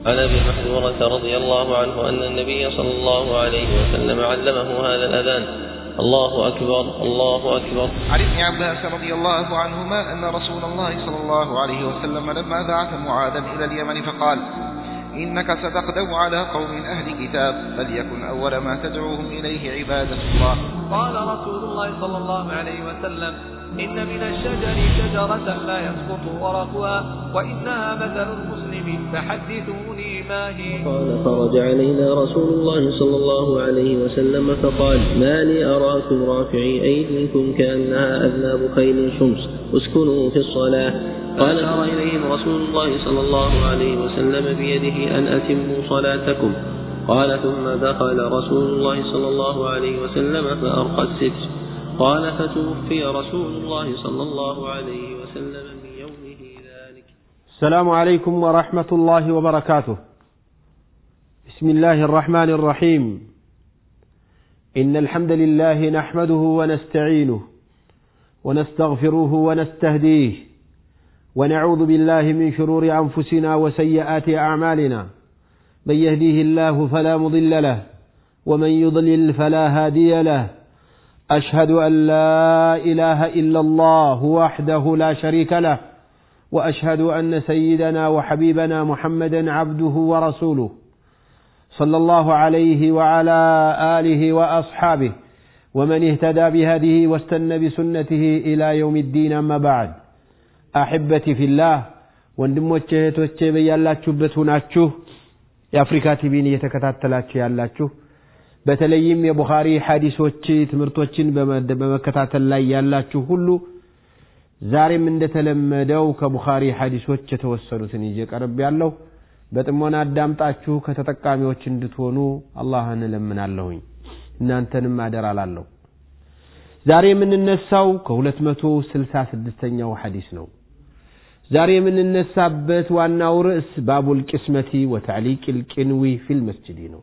عن ابي محذورة رضي الله عنه ان النبي صلى الله عليه وسلم علمه هذا الاذان الله اكبر الله اكبر عن ابن عباس رضي الله عنهما أن رسول الله صلى الله عليه وسلم لما بعث معاذا إلى اليمن فقال إنك ستقدم على قوم أهل كتاب فليكن أول ما تدعوهم إليه عبادة الله قال رسول الله صلى الله عليه وسلم إن من الشجر شجرة لا يسقط ورقها وإنها مثل المسلم فحدثوني ما هي قال فرج علينا رسول الله صلى الله عليه وسلم فقال ما لي أراكم رافعي أيديكم كأنها أذناب خيل شمس اسكنوا في الصلاة قال أشار إليهم رسول الله صلى الله عليه وسلم بيده أن أتموا صلاتكم قال ثم دخل رسول الله صلى الله عليه وسلم فأرقى الستر قال فتوفي رسول الله صلى الله عليه وسلم من يومه ذلك السلام عليكم ورحمة الله وبركاته بسم الله الرحمن الرحيم إن الحمد لله نحمده ونستعينه ونستغفره ونستهديه ونعوذ بالله من شرور أنفسنا وسيئات أعمالنا من يهديه الله فلا مضل له ومن يضلل فلا هادي له أشهد أن لا إله إلا الله وحده لا شريك له وأشهد أن سيدنا وحبيبنا محمدا عبده ورسوله صلى الله عليه وعلى آله وأصحابه ومن اهتدى بهديه واستنى بسنته إلى يوم الدين أما بعد أحبتي في الله ወንድሞቼ እህቶቼ በያላችሁበት ሁናችሁ የአፍሪካ ቲቪን እየተከታተላችሁ ያላችሁ በተለይም የቡኻሪ ሐዲሶች ትምህርቶችን በመከታተል ላይ ያላችሁ ሁሉ ዛሬም እንደተለመደው ከቡኻሪ ሐዲሶች የተወሰኑትን ይዤ ቀርብ ያለው በጥሞና አዳምጣችሁ ከተጠቃሚዎች እንድትሆኑ አላህን እለምናለሁኝ እናንተንም አደራ ላለሁ ዛሬ የምንነሳው ከሁለት መቶ ስልሳ ስድስተኛው ሐዲስ ነው ዛሬ የምንነሳበት ዋናው ርዕስ ባቡል ቅስመቲ ወተዕሊቅ ልቅንዊ ፊል መስጅዲ ነው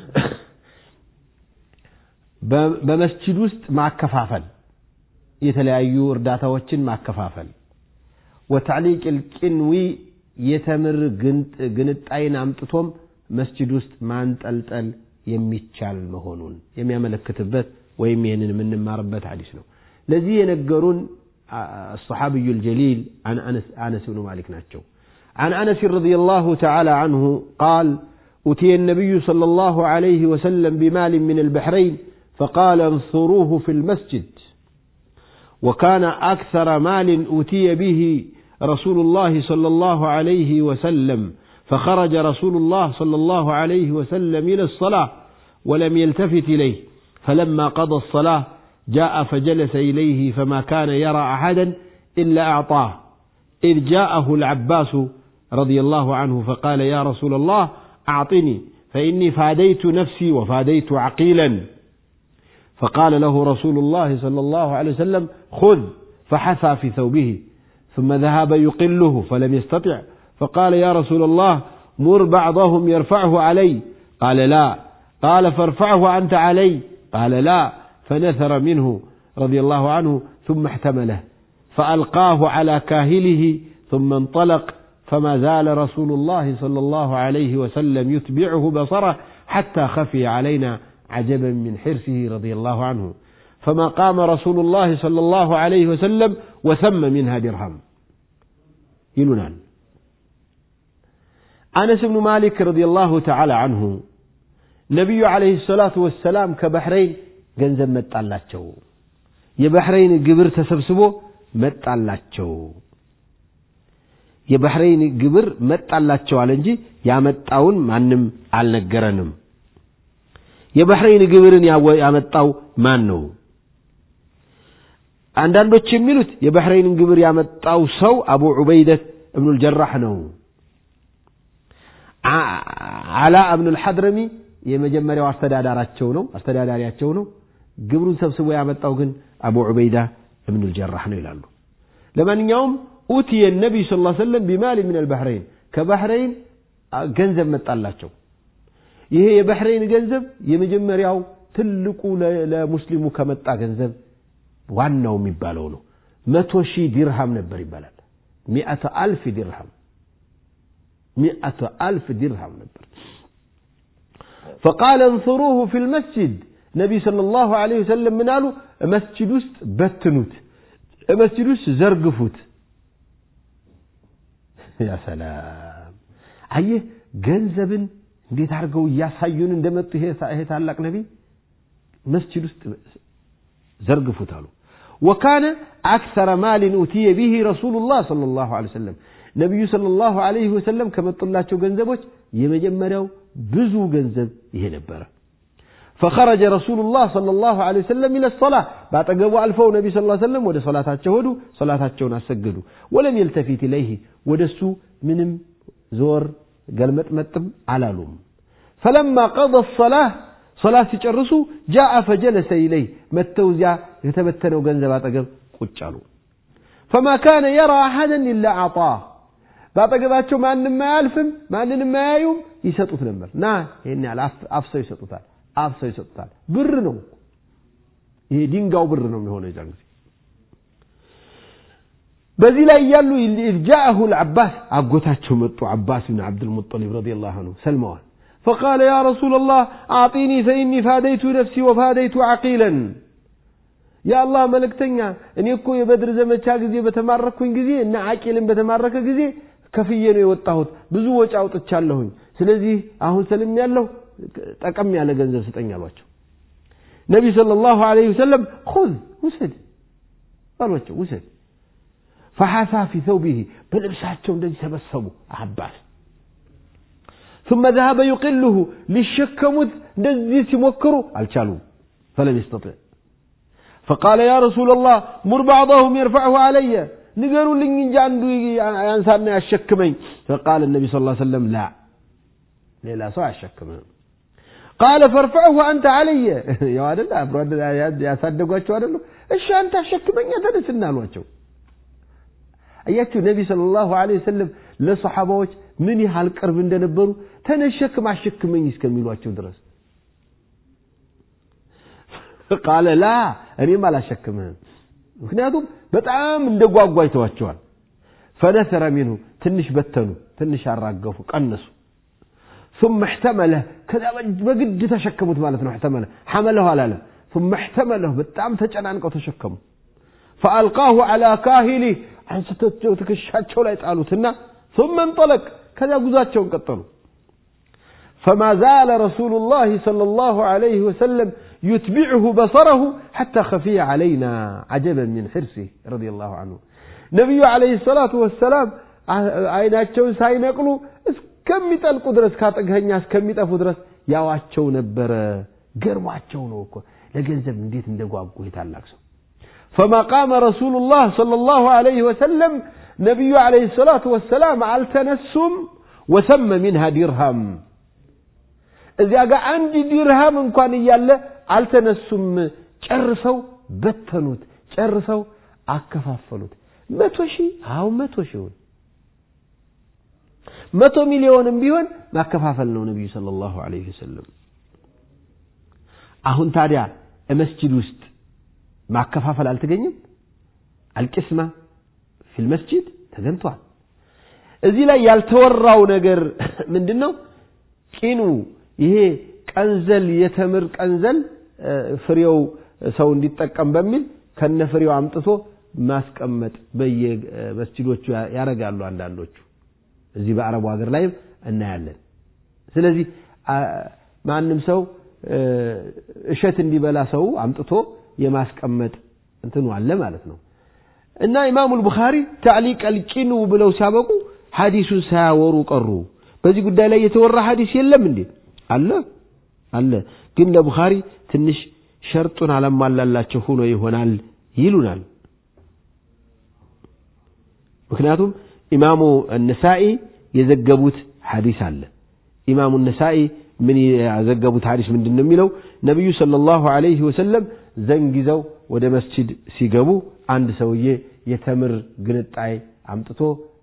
በመስጅድ ውስጥ ማከፋፈል የተለያዩ እርዳታዎችን ማከፋፈል ወተዕሊቅ ልቅንዊ የተምር ግንጣይን አምጥቶም መስጅድ ውስጥ ማንጠልጠል የሚቻል መሆኑን የሚያመለክትበት ወይም ይህንን የምንማርበት ሐዲስ ነው ለዚህ የነገሩን الصحابي الجليل عن أنس, أنس بن مالك ناتشو عن أنس رضي الله تعالى عنه قال أتي النبي صلى الله عليه وسلم بمال من البحرين فقال انصروه في المسجد وكان أكثر مال أوتي به رسول الله صلى الله عليه وسلم فخرج رسول الله صلى الله عليه وسلم إلى الصلاة ولم يلتفت إليه فلما قضى الصلاة جاء فجلس إليه فما كان يرى أحدا إلا أعطاه إذ جاءه العباس رضي الله عنه فقال يا رسول الله أعطني فإني فاديت نفسي وفاديت عقيلا فقال له رسول الله صلى الله عليه وسلم خذ فحثى في ثوبه ثم ذهب يقله فلم يستطع فقال يا رسول الله مر بعضهم يرفعه علي قال لا قال فارفعه أنت علي قال لا فنثر منه رضي الله عنه ثم احتمله فألقاه على كاهله ثم انطلق فما زال رسول الله صلى الله عليه وسلم يتبعه بصره حتى خفي علينا عجبا من حرصه رضي الله عنه فما قام رسول الله صلى الله عليه وسلم وثم منها درهم يلونان أنس بن مالك رضي الله تعالى عنه نبي عليه الصلاة والسلام كبحرين ገንዘብ መጣላቸው የባህሬን ግብር ተሰብስቦ መጣላቸው የባህሬን ግብር መጣላቸው አለ እንጂ ያመጣውን ማንም አልነገረንም የባህሬን ግብርን ያመጣው ማን ነው አንዳንዶች የሚሉት የባህሬንን ግብር ያመጣው ሰው አቡ ዑበይደት እብኑ ልጀራህ ነው አላ እብኑ ልሐድረሚ የመጀመሪያው አስተዳዳራቸው ነው አስተዳዳሪያቸው ነው ግብሩን ሰብስቦ ያመጣው ግን አቡ ዑበይዳ እብኑ ልጀራህ ነው ይላሉ ለማንኛውም ኡትየ ነቢይ ስ ሰለም ቢማል ምን አልባህረይን ከባህረይን ገንዘብ መጣላቸው ይሄ የባህረይን ገንዘብ የመጀመሪያው ትልቁ ለሙስሊሙ ከመጣ ገንዘብ ዋናው የሚባለው ነው መቶ ሺህ ዲርሃም ነበር ይባላል ሚአተ አልፍ ዲርሃም ሚአተ አልፍ ዲርሃም ነበር ፈቃለ እንስሩሁ ፊ ልመስጅድ ነቢይ ሰለላሁ ዐለይሂ ወሰለም ምን አሉ መስጅድ ውስጥ በትኑት መስጅድ ውስጥ ዘርግፉት ያ ሰላም አየህ ገንዘብን እንዴት አድርገው እያሳዩን እንደመጡ ይሄ ታላቅ ነቢይ መስጅድ ውስጥ ዘርግፉት አሉ ወካነ አክሰረ ማልን ኡትየ ቢሂ ረሱሉላህ ሰለላሁ ዐለይሂ ወሰለም ነቢዩ ሰለላሁ ዐለይሂ ወሰለም ከመጡላቸው ገንዘቦች የመጀመሪያው ብዙ ገንዘብ ይሄ ነበረ فخرج رسول الله صلى الله عليه وسلم إلى الصلاة بعتقبوا ألفوا نبي صلى الله عليه وسلم ودى صلاة هدو صلاة أسجدوا ولم يلتفت إليه ودسو منم زور قال متمتم على لوم فلما قضى الصلاة صلاة تجرسوا جاء فجلس إليه متوزع يتبتنوا جنزب بعتقب قتشالوا فما كان يرى أحدا إلا أعطاه ባጠገባቸው ማንም አያልፍም ማንንም አያዩም ይሰጡት ነበር ና ይሄን ያህል አፍሰው ይሰጡታል አፍሰው ይሰጡታል ብር ነው ይሄ ድንጋው ብር ነው የሚሆነው የዛን ጊዜ በዚህ ላይ እያሉ ጃአሁ ልዓባስ አጎታቸው መጡ አባስ ብን ዓብድልሙጠሊብ ረዲ ላሁ አንሁ ሰልመዋል فقال يا رسول الله أعطيني فإني فاديت نفسي وفاديت عقيلا يا الله ملكتنيا እኔ እኮ የበድር ዘመቻ ጊዜ በተማረኩኝ ጊዜ እና አቂልን በተማረከ ጊዜ ከፍዬ ነው የወጣሁት ብዙ ወጪ አውጥቻለሁኝ ስለዚህ አሁን ሰልም ያለሁ ጠቀም ያለ ገንዘብ ስጠኝ አሏቸው ነቢ صلى الله عليه وسلم خذ ውሰድ አሏቸው ውሰድ فحثى في ثوبه በልብሳቸው እንደዚህ ሰበሰቡ አባስ ثم ذهب يقله ሊሸከሙት እንደዚህ ሲሞክሩ አልቻሉም فلم يستطع فقال يا رسول الله مر بعضهم يرفعه علي ንገሩልኝ እንጂ አንዱ ያንሳና ያሸክመኝ فقال النبي صلى الله عليه وسلم لا ሌላ ሰው አያሸክምህም ቃለ ፈርፈዕሁ አንተ አለየ ያው አደለ አብሮ ያሳደጓቸው አደሉ እሺ አንተ አሸክመኛ ተነስና አሏቸው አያችሁ ነቢ ስለ ላሁ ለ ወሰለም ለሰሓባዎች ምን ያህል ቅርብ እንደነበሩ ተነሸክም አሸክመኝ እስከሚሏቸው ድረስ ቃለ ላ እኔም አላሸክምህም ምክንያቱም በጣም እንደ ጓጓ ይተዋቸዋል ፈነሰረ ሚንሁ ትንሽ በተኑ ትንሽ አራገፉ ቀነሱ ثم احتمله كذا بقد تشكمت مالتنا احتمله حمله على له ثم احتمله بتام تجنانقو تشكموا فألقاه على كاهله አንስተው ትከሻቸው ላይ ጣሉትና ثم انطلق ከዛ ጉዟቸውን ቀጠሉ فما زال رسول الله صلى الله عليه وسلم يتبعه بصره حتى خفي علينا عجبا من حرصه رضي الله عنه نبي عليه الصلاة والسلام አይናቸውን ሳይነቅሉ እስከሚጠልቁ ድረስ ካጠገኛ እስከሚጠፉ ድረስ ያዋቸው ነበረ ገርሟቸው ነው እኮ ለገንዘብ እንዴት እንደጓጉ የታላቅ ሰው فما قام رسول الله صلى الله عليه وسلم نبي عليه الصلاة والسلام على التنسم وسم منها درهم እዚያ ጋር አንድ ዲርሃም እንኳን እያለ አልተነሱም ጨርሰው በተኑት ጨርሰው አከፋፈሉት መቶ ሺህ አሁ መቶ ሺውን መቶ ሚሊዮንም ቢሆን ማከፋፈል ነው ነቢዩ ስለ ላሁ ዐለይሂ ወሰለም አሁን ታዲያ መስጅድ ውስጥ ማከፋፈል አልተገኘም አልቅስማ ፊል መስጅድ ተገኝቷል እዚህ ላይ ያልተወራው ነገር ምንድን ነው ቂኑ ይሄ ቀንዘል የተምር ቀንዘል ፍሬው ሰው እንዲጠቀም በሚል ከነ ፍሬው አምጥቶ ማስቀመጥ በየመስጅዶቹ ያደርጋሉ አንዳንዶቹ እዚህ በአረቡ ሀገር ላይ እናያለን ስለዚህ ማንም ሰው እሸት እንዲበላ ሰው አምጥቶ የማስቀመጥ እንትኑ አለ ማለት ነው እና ኢማሙ ልቡኻሪ ታዕሊቅ አልቂኑ ብለው ሲያበቁ ሐዲሱን ሳያወሩ ቀሩ በዚህ ጉዳይ ላይ የተወራ ሐዲስ የለም እንዴ አለ አለ ግን ለቡኻሪ ትንሽ ሸርጡን አላሟላላቸው ሆኖ ይሆናል ይሉናል ምክንያቱም ኢማሙ ነሳኢ የዘገቡት ሐዲስ አለ ኢማሙ ነሳኢ ምን ያዘገቡት ሐዲስ ምንድን ነው የሚለው ነቢዩ ሰለላሁ ዐለይሂ ወሰለም ዘንግ ይዘው ወደ መስጂድ ሲገቡ አንድ ሰውዬ የተምር ግንጣይ አምጥቶ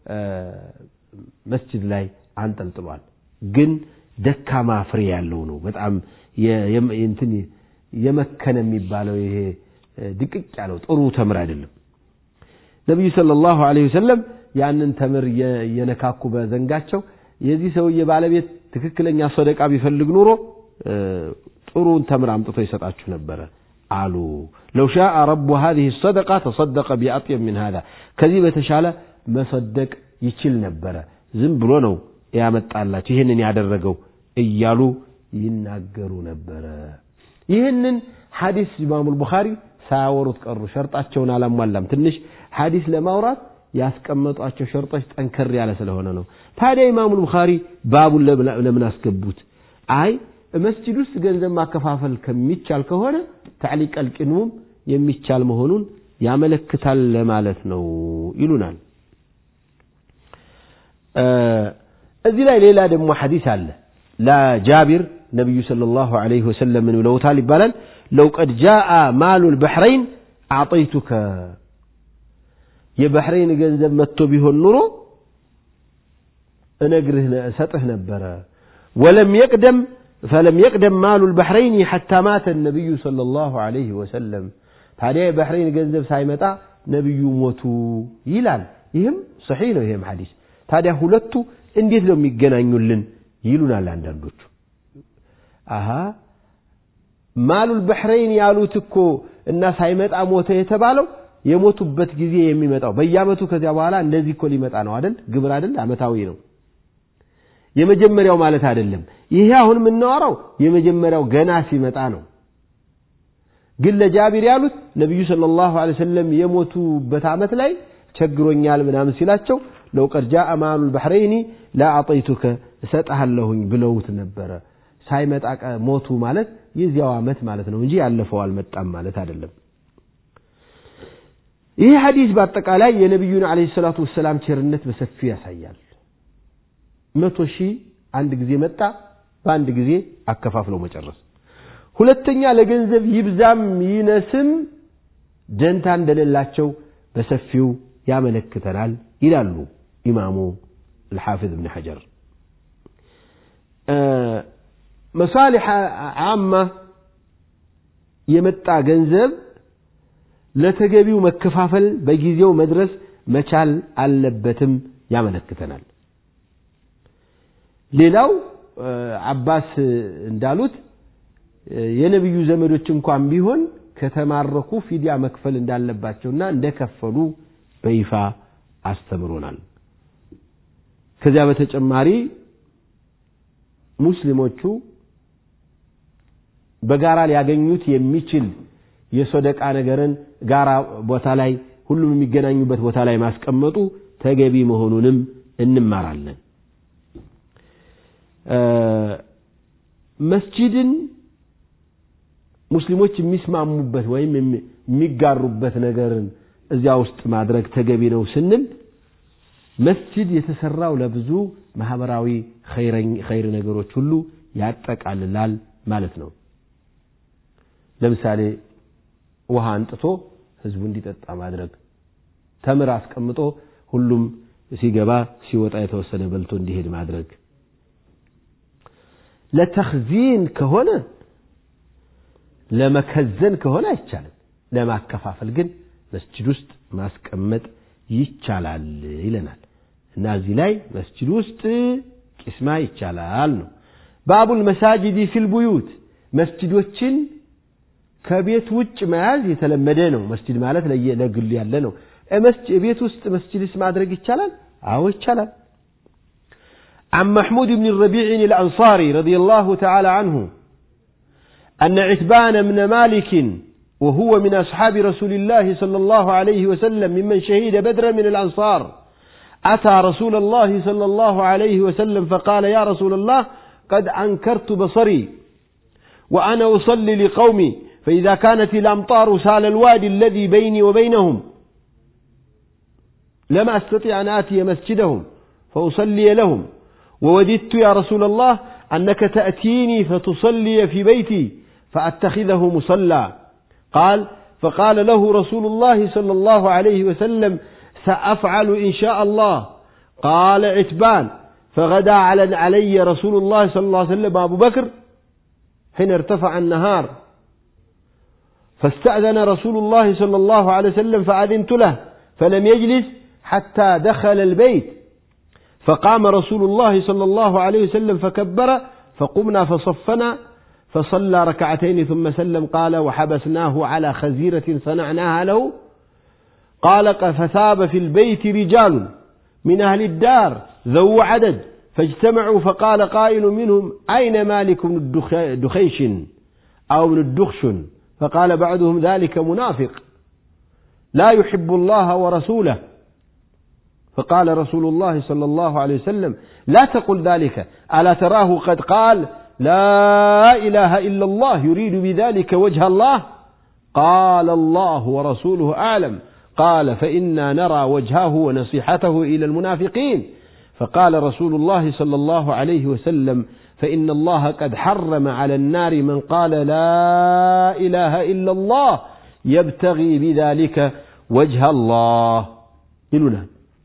መስጂድ ላይ አንጠልጥሏል ግን ደካማ ፍሬ ያለው ነው በጣም እንትን የመከነ የሚባለው ይሄ ድቅቅ ያለው ጥሩ ተምር አይደለም ነቢዩ ሰለላሁ ዐለይሂ ወሰለም ያንን ተምር የነካኩ በዘንጋቸው የዚህ ሰውዬ ባለቤት ትክክለኛ ሰደቃ ቢፈልግ ኑሮ ጥሩን ተምር አምጥቶ ይሰጣችሁ ነበረ አሉ። ለው ሻአ ረቡ ሀዚህ ሰደቃ ተሰደቀ ቢአጥየብ ምን ሀዛ ከዚህ በተሻለ መሰደቅ ይችል ነበረ። ዝም ብሎ ነው ያመጣላቸው ይህንን ያደረገው እያሉ ይናገሩ ነበረ። ይህንን ሐዲስ ኢማሙል ቡኻሪ ሳያወሩት ቀሩ። ሸርጣቸውን አላሟላም። ትንሽ ሐዲስ ለማውራት ያስቀመጧቸው ሸርጦች ጠንከር ያለ ስለሆነ ነው። ታዲያ ኢማሙል ቡኻሪ ባቡን ለምን አስገቡት? አይ መስጂድ ውስጥ ገንዘብ ማከፋፈል ከሚቻል ከሆነ ታዕሊቅ አልቅንሙም የሚቻል መሆኑን ያመለክታል ለማለት ነው ይሉናል። እዚህ ላይ ሌላ ደግሞ ሐዲስ አለ ለጃቢር ነቢዩ ሰለላሁ ዐለይሂ ወሰለም ምን ብለውታል ይባላል ለው ቀድ ጃአ ማሉ ልበሕረይን አዕጠይቱከ የበሕረይን ገንዘብ መጥቶ ቢሆን ኑሮ እነግርህ እሰጥህ ነበረ ወለም የቅደም ፈለም የቅደም ማሉ ልበሕረይን ሐታ ማተ ነቢዩ ሰለላሁ ዐለይሂ ወሰለም ታዲያ የበሕረይን ገንዘብ ሳይመጣ ነቢዩ ሞቱ ይላል ይህም ሰሒህ ነው ይህም ሐዲስ ታዲያ ሁለቱ እንዴት ነው የሚገናኙልን ይሉናል አንዳንዶቹ አሃ ማሉል በሕረይን ያሉት እኮ እና ሳይመጣ ሞተ የተባለው የሞቱበት ጊዜ የሚመጣው በየአመቱ ከዚያ በኋላ እንደዚህ እኮ ሊመጣ ነው አይደል ግብር አይደል አመታዊ ነው የመጀመሪያው ማለት አይደለም ይሄ አሁን የምናወራው የመጀመሪያው ገና ሲመጣ ነው ግን ለጃቢር ያሉት ነቢዩ ሰለላሁ ዐለይሂ ወሰለም የሞቱበት አመት ላይ ቸግሮኛል ምናምን ሲላቸው ለው ቀድ ጃአ ማሉል በሕረይኒ ላአጠይቱከ እሰጥሃለሁኝ ብለውት ነበረ ሳይመጣ ሞቱ ማለት የዚያው ዓመት ማለት ነው እንጂ ያለፈው አልመጣም ማለት አይደለም። ይህ ሐዲስ በአጠቃላይ የነቢዩን ዓለይሂ ሰላቱ ወሰላም ቸርነት በሰፊው ያሳያል። መቶ ሺህ አንድ ጊዜ መጣ፣ በአንድ ጊዜ አከፋፍለው መጨረስ። ሁለተኛ ለገንዘብ ይብዛም ይነስም ደንታ እንደሌላቸው በሰፊው ያመለክተናል ይላሉ ኢማሙ الحافظ ابن حجر መሳሊሕ አማ የመጣ ገንዘብ ለተገቢው መከፋፈል በጊዜው መድረስ መቻል አለበትም ያመለክተናል። ሌላው አባስ እንዳሉት የነቢዩ ዘመዶች እንኳን ቢሆን ከተማረኩ ፊዲያ መክፈል እንዳለባቸውና እንደከፈሉ በይፋ አስተምሮናል። ከዚያ በተጨማሪ ሙስሊሞቹ በጋራ ሊያገኙት የሚችል የሶደቃ ነገርን ጋራ ቦታ ላይ ሁሉም የሚገናኙበት ቦታ ላይ ማስቀመጡ ተገቢ መሆኑንም እንማራለን። መስጂድን ሙስሊሞች የሚስማሙበት ወይም የሚጋሩበት ነገርን እዚያ ውስጥ ማድረግ ተገቢ ነው ስንል መስጂድ የተሰራው ለብዙ ማህበራዊ ኸይር ነገሮች ሁሉ ያጠቃልላል ማለት ነው። ለምሳሌ ውሃ አንጥቶ ህዝቡ እንዲጠጣ ማድረግ፣ ተምር አስቀምጦ ሁሉም ሲገባ ሲወጣ የተወሰነ በልቶ እንዲሄድ ማድረግ። ለተኽዚን ከሆነ ለመከዘን ከሆነ አይቻልም። ለማከፋፈል ግን መስጂድ ውስጥ ማስቀመጥ ይቻላል ይለናል እና እዚህ ላይ መስጂድ ውስጥ ቂስማ ይቻላል ነው። ባቡል መሳጅዲ ፊል ቡዩት መስጂዶችን ከቤት ውጭ መያዝ የተለመደ ነው። መስጂድ ማለት ለግል ያለ ነው። ቤት ውስጥ መስጂድስ ማድረግ ይቻላል? አዎ ይቻላል። عن محمود بن الربيع الأنصاري رضي الله تعالى عنه أن عتبان بن مالك وهو من أصحاب رسول الله صلى الله عليه وسلم ممن شهد بدرا من الأنصار أتى رسول الله صلى الله عليه وسلم فقال يا رسول الله قد أنكرت بصري وأنا أصلي لقومي فإذا كانت الأمطار سال الوادي الذي بيني وبينهم لم أستطيع أن آتي مسجدهم فأصلي لهم ووددت يا رسول الله أنك تأتيني فتصلي في بيتي فأتخذه مصلى قال فقال له رسول الله صلى الله عليه وسلم سأفعل إن شاء الله قال عتبان فغدا على علي رسول الله صلى الله عليه وسلم أبو بكر حين ارتفع النهار فاستأذن رسول الله صلى الله عليه وسلم فأذنت له فلم يجلس حتى دخل البيت فقام رسول الله صلى الله عليه وسلم فكبر فقمنا فصفنا فصلى ركعتين ثم سلم قال وحبسناه على خزيرة صنعناها له قال فثاب في البيت رجال من أهل الدار ذو عدد فاجتمعوا فقال قائل منهم أين مالك بن الدخيش أو بن الدخشن فقال بعضهم ذلك منافق لا يحب الله ورسوله فقال رسول الله صلى الله عليه وسلم لا تقل ذلك ألا تراه قد قال لا إله إلا الله يريد بذلك وجه الله قال الله ورسوله أعلم قال فإنا نرى وجهه ونصيحته إلى المنافقين فقال رسول الله صلى الله عليه وسلم فإن الله قد حرم على النار من قال لا إله إلا الله يبتغي بذلك وجه الله يلونا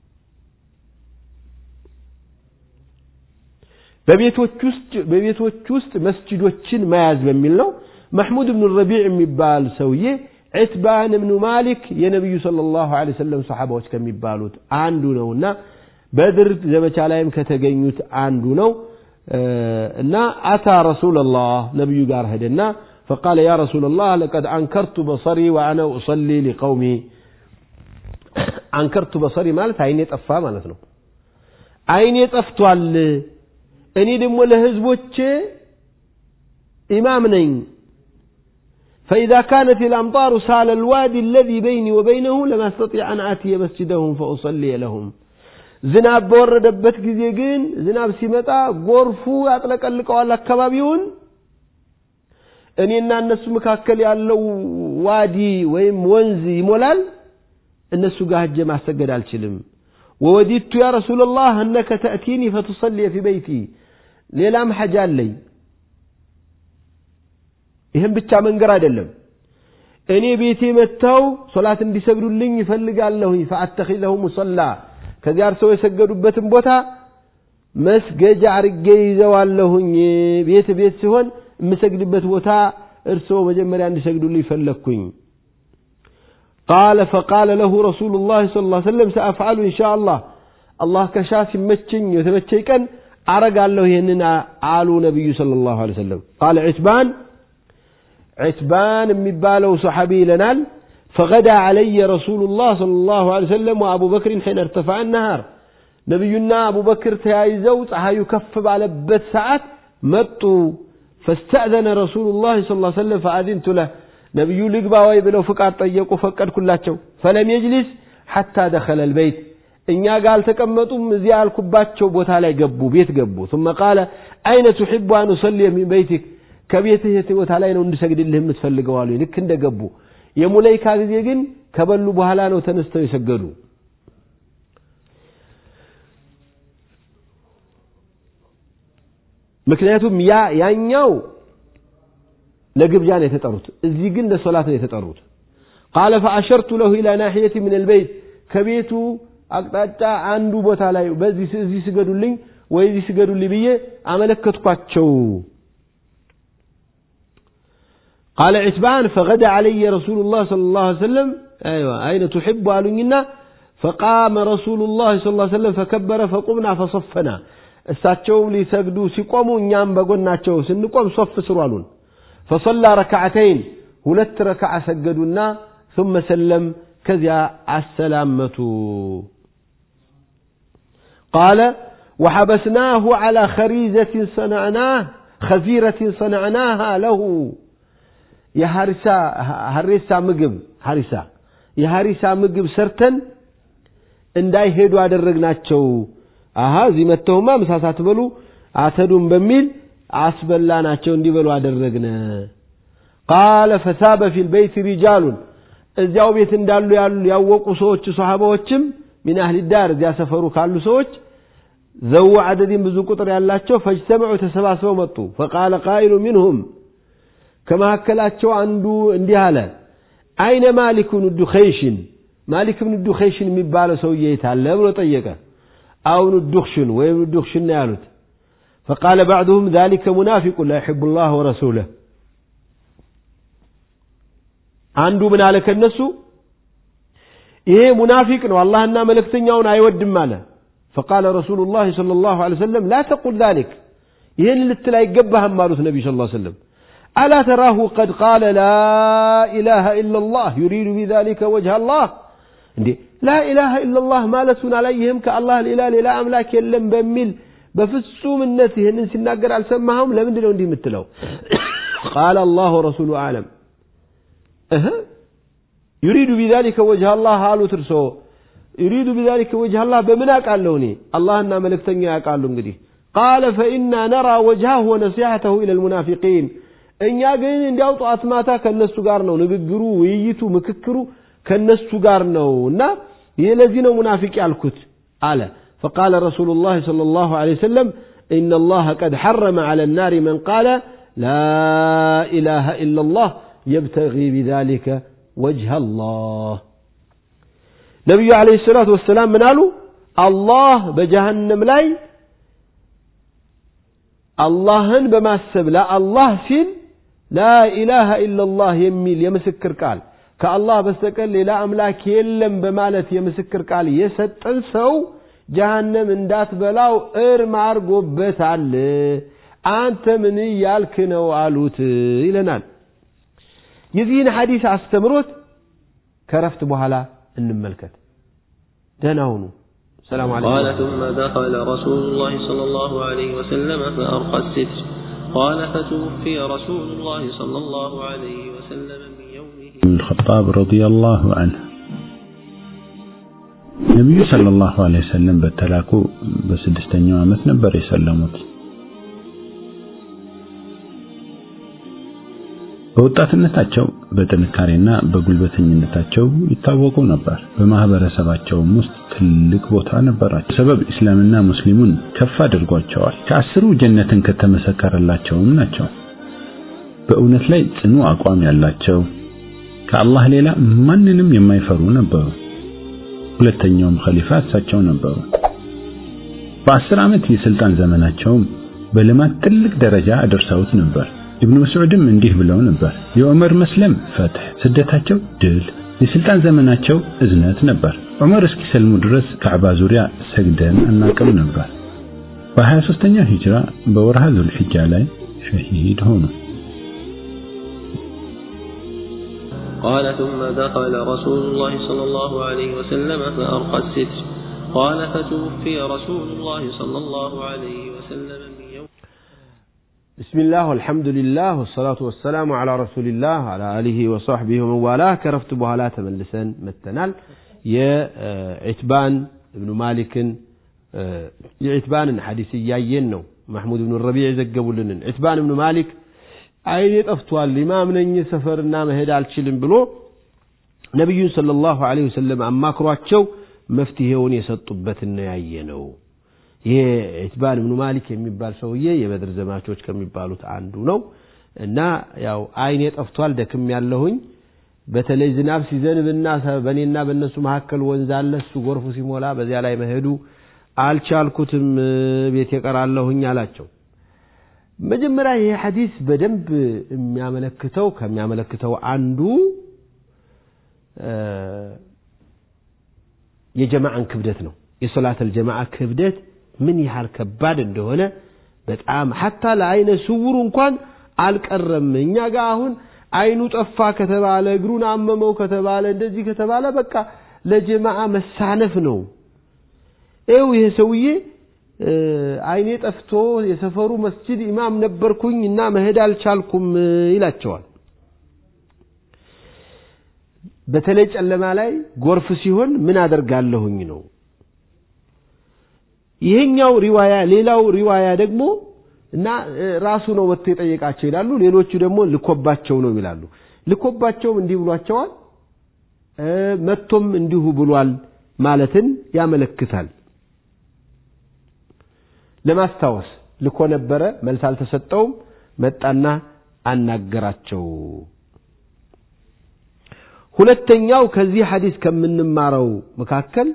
በቤቶች ውስጥ በቤቶች ውስጥ መስጂዶችን መያዝ በሚል ነው መሕሙድ ብኑ ረቢዕ የሚባል ሰውዬ ዒትባን እብኑ ማሊክ የነቢዩ ሰለላሁ ዐለይሂ ወሰለም ሰሓባዎች ከሚባሉት አንዱ ነውና በድር ዘመቻ ላይም ከተገኙት አንዱ ነው እና አታ ረሱላላህ ነቢዩ ጋር ሄደና فقال يا رسول الله لقد أنكرت بصري وأنا أصلي لقومي أنكرت بصري ማለት አይኔ ጠፋ ማለት ነው አይኔ ጠፍቷል እኔ ደግሞ ለህዝቦቼ ኢማም ነኝ فإذا كانت الأمطار سال الوادي الذي بيني وبينه لما استطيع أن آتي مسجدهم فأصلي لهم ዝናብ በወረደበት ጊዜ ግን ዝናብ ሲመጣ ጎርፉ ያጥለቀልቀዋል አካባቢውን እኔና እነሱ መካከል ያለው ዋዲ ወይም ወንዝ ይሞላል እነሱ ጋር ሄጄ ማሰገድ አልችልም ወወዲቱ ያ ረሱላላህ እነከ ተእቲኒ ፈቱሰልየ ፊ በይቲ ሌላም ሐጃ አለኝ ይህም ብቻ መንገር አይደለም እኔ ቤቴ መጥተው ሶላት እንዲሰግዱልኝ ይፈልጋለሁኝ ፈአተኺዘሁ ሙሰላ ከዚያ እርሰው የሰገዱበትን ቦታ መስገጃ አርጌ ይዘዋለሁኝ ቤት ቤት ሲሆን የምሰግድበት ቦታ እርስዎ መጀመሪያ እንዲሰግዱልኝ ፈለግኩኝ قال فقال له رسول الله صلى الله عليه وسلم سأفعل إن شاء الله الله كشاف يمتشن يتمتشي كان أرق له هننا عالو نبي صلى الله عليه وسلم قال عتبان عتبان مبالو صحابي لنال فغدا علي رسول الله صلى الله عليه وسلم وأبو بكر حين ارتفع النهار نبينا أبو بكر تيايزو ፀሐዩ ከፍ ባለበት ሰዓት መጡ فاستأذن رسول الله صلى الله عليه وسلم فأذنت له ነቢዩ ልግባ ወይ ብለው ፍቃድ ጠየቁ ፈቀድኩላቸው ፈለም የጅሊስ ሐታ ደኸለ ልበይት እኛ ጋር አልተቀመጡም እዚያ ያልኩባቸው ቦታ ላይ ገቡ ቤት ገቡ ثم قال أين تحب أن أصلي من بيتك ከቤትህ የት ቦታ ላይ ነው እንድሰግድልህ የምትፈልገው አሉ ልክ እንደገቡ የሙለይካ ጊዜ ግን ከበሉ በኋላ ነው ተነስተው የሰገዱ ምክንያቱም ያ ያኛው ለግብዣ ነው የተጠሩት እዚህ ግን ለሶላት ነው የተጠሩት ቃለ ፈአሸርቱ ለሁ ኢላ ናሕየቲ ምን ልበይት ከቤቱ አቅጣጫ አንዱ ቦታ ላይ በዚህ እዚህ ስገዱልኝ ወይ እዚህ ስገዱልኝ ብዬ አመለከትኳቸው قال عتبان فغدا علي رسول الله صلى الله عليه وسلم أيوة أين تحب قالوا فقام رسول الله صلى الله عليه وسلم فكبر فقمنا فصفنا እሳቸውም ሊሰግዱ ሲቆሙ እኛም በጎናቸው ስንቆም ሶፍ ስሩ አሉን فصلى ركعتين ሁለት ረክዓ ሰገዱና ثم سلم ከዚያ አሰላመቱ قال وحبسناه على خريزة صنعناه خزيرة صنعناها له የሐሪሳ ሐሪሳ ምግብ ሐሪሳ የሐሪሳ ምግብ ሰርተን እንዳይሄዱ አደረግናቸው አሃ እዚህ መተውማ ምሳ ሳትበሉ አተዱም በሚል አስበላናቸው እንዲበሉ አደረግነ ቃለ ፈሳበ ፊ ልበይት ሪጃሉን እዚያው ቤት እንዳሉ ያሉ ያወቁ ሰዎች ሰሃባዎችም ሚን አህሊ ዳር እዚያ ሰፈሩ ካሉ ሰዎች ዘው አደድን ብዙ ቁጥር ያላቸው ፈጅተመዑ ተሰባስበው መጡ ፈቃለ ቃኢሉ ሚንሁም ከመካከላቸው አንዱ እንዲህ አለ አይነ ማሊክ ብኑ ዱኸይሽን ማሊክ ብኑ ዱኸይሽን የሚባለው ሰውዬ የት አለ ብሎ ጠየቀ አሁን ዱኽሽን ወይም ዱኽሽን ነው ያሉት فقال بعضهم ذلك منافق لا يحب الله ورسوله አንዱ ምን አለ ከነሱ ይሄ ሙናፊቅ ነው አላህና መልእክተኛውን አይወድም አለ فقال رسول الله صلى الله عليه وسلم لا تقل ذلك ይህን ልትል አይገባህም አሉት ነቢ ስ ሰለም ألا تراه قد قال لا إله إلا الله يريد بذلك وجه الله እንዴ لا إله إلا الله ማለቱን አላየህም ከአላህ ሌላ ሌላ አምላክ የለም በሚል በፍጹምነት ይህንን ሲናገር አልሰማኸውም ለምንድን ነው እንዲህ የምትለው ቃል አላህ ወረሱሉ አለም እህ ዩሪዱ ቢዛሊከ ወጅህ አላህ አሉት እርሶ ዩሪዱ ቢዛሊከ ወጅህ አላህ በምን አውቃለሁ እኔ አላህና መልእክተኛ ያውቃሉ እንግዲህ ቃለ ፈኢና ነራ ወጅሃሁ ወነሲሐተሁ ኢለ ልሙናፊቂን እኛ ግን እንዲያው ጠዋት ማታ ከነሱ ጋር ነው ንግግሩ ውይይቱ ምክክሩ ከነሱ ጋር ነው እና ይህ ለዚህ ነው ሙናፊቅ ያልኩት አለ فقال رسول الله صلى الله عليه وسلم إن الله قد حرم على النار من قال لا إله إلا الله يبتغي بذلك وجه الله نبي عليه الصلاة والسلام من قالوا الله بجهنم لاي አላህን በማሰብ ለአላህ ሲል ላኢላሃ ኢላላህ የሚል የምስክር ቃል ከአላህ በስተቀር ሌላ አምላክ የለም በማለት የምስክር ቃል የሰጠን ሰው ጀሃነም እንዳትበላው እርም አርጎበታል። አንተ ምን እያልክ ነው አሉት ይለናል። የዚህን ሐዲስ አስተምሮት ከረፍት በኋላ እንመልከት። ደህና ሁኑ። السلام عليكم قال ثم دخل رسول الله صلى الله عليه وسلم فأرقى الستر قال فتوفي رسول الله صلى الله عليه وسلم من يومه بن الخطاب رضي الله عنه ነቢዩ ሰለላሁ ዐለይሂ ወሰለም በተላኩ በስድስተኛው ዓመት ነበር የሰለሙት። በወጣትነታቸው በጥንካሬና በጉልበተኝነታቸው ይታወቁ ነበር። በማህበረሰባቸውም ውስጥ ትልቅ ቦታ ነበራቸው። ሰበብ እስላምና ሙስሊሙን ከፍ አድርጓቸዋል። ከአስሩ ጀነትን ከተመሰከረላቸውም ናቸው። በእውነት ላይ ጽኑ አቋም ያላቸው ከአላህ ሌላ ማንንም የማይፈሩ ነበሩ። ሁለተኛውም ኸሊፋ እሳቸው ነበሩ። በአስር ዓመት የስልጣን ዘመናቸውም በልማት ትልቅ ደረጃ አደርሰውት ነበር። ኢብኑ መስዑድም እንዲህ ብለው ነበር፣ የዑመር መስለም ፈትሕ፣ ስደታቸው ድል፣ የስልጣን ዘመናቸው እዝነት ነበር። ዑመር እስኪሰልሙ ድረስ ካዕባ ዙሪያ ሰግደን አናቅም ነበር። በ23ኛው ሂጅራ በወርሃ ዙልሕጃ ላይ ሸሂድ ሆኑ። قال ثم دخل رسول الله صلى الله عليه وسلم فأرقى الستر قال فتوفي رسول الله صلى الله عليه وسلم من يوم بسم الله والحمد لله والصلاة والسلام على رسول الله على آله وصحبه ومن والاه كرفت بهلا تملسا متنال يا عتبان ابن مالك يا عتبان حديث ياين ነው محمود بن الربيع ዘገቡልን عتبان ابن مالك አይኔ ጠፍቷል ኢማም ነኝ ሰፈርና መሄድ አልችልም ብሎ ነቢዩን ሰለላሁ ዐለይሂ ወሰለም አማክሯቸው መፍትሄውን የሰጡበትን ነው ያየ ነው። ይሄ ኢትባን ብኑ ማሊክ የሚባል ሰውዬ የበድር ዘማቾች ከሚባሉት አንዱ ነው እና ያው አይኔ ጠፍቷል ደክም ያለሁኝ በተለይ ዝናብ ሲዘንብና በእኔና በእነሱ መካከል ወንዝ አለ እሱ ጎርፉ ሲሞላ በዚያ ላይ መሄዱ አልቻልኩትም ቤት የቀራለሁኝ አላቸው መጀመሪያ ይሄ ሐዲስ በደንብ የሚያመለክተው ከሚያመለክተው አንዱ የጀማዓን ክብደት ነው የሶላተል ጀማዓ ክብደት ምን ያህል ከባድ እንደሆነ በጣም ሐታ ለአይነ ስውሩ እንኳን አልቀረም እኛ ጋር አሁን አይኑ ጠፋ ከተባለ እግሩን አመመው ከተባለ እንደዚህ ከተባለ በቃ ለጀማዓ መሳነፍ ነው ይው ይሄ ሰውዬ አይኔ ጠፍቶ የሰፈሩ መስጂድ ኢማም ነበርኩኝ እና መሄድ አልቻልኩም ይላቸዋል በተለይ ጨለማ ላይ ጎርፍ ሲሆን ምን አደርጋለሁኝ ነው ይሄኛው ሪዋያ ሌላው ሪዋያ ደግሞ እና ራሱ ነው ወጥቶ የጠየቃቸው ይላሉ ሌሎቹ ደግሞ ልኮባቸው ነው ይላሉ ልኮባቸውም እንዲህ ብሏቸዋል መጥቶም እንዲሁ ብሏል ማለትን ያመለክታል ለማስታወስ ልኮ ነበረ መልስ አልተሰጠውም መጣና አናገራቸው ሁለተኛው ከዚህ ሐዲስ ከምንማረው መካከል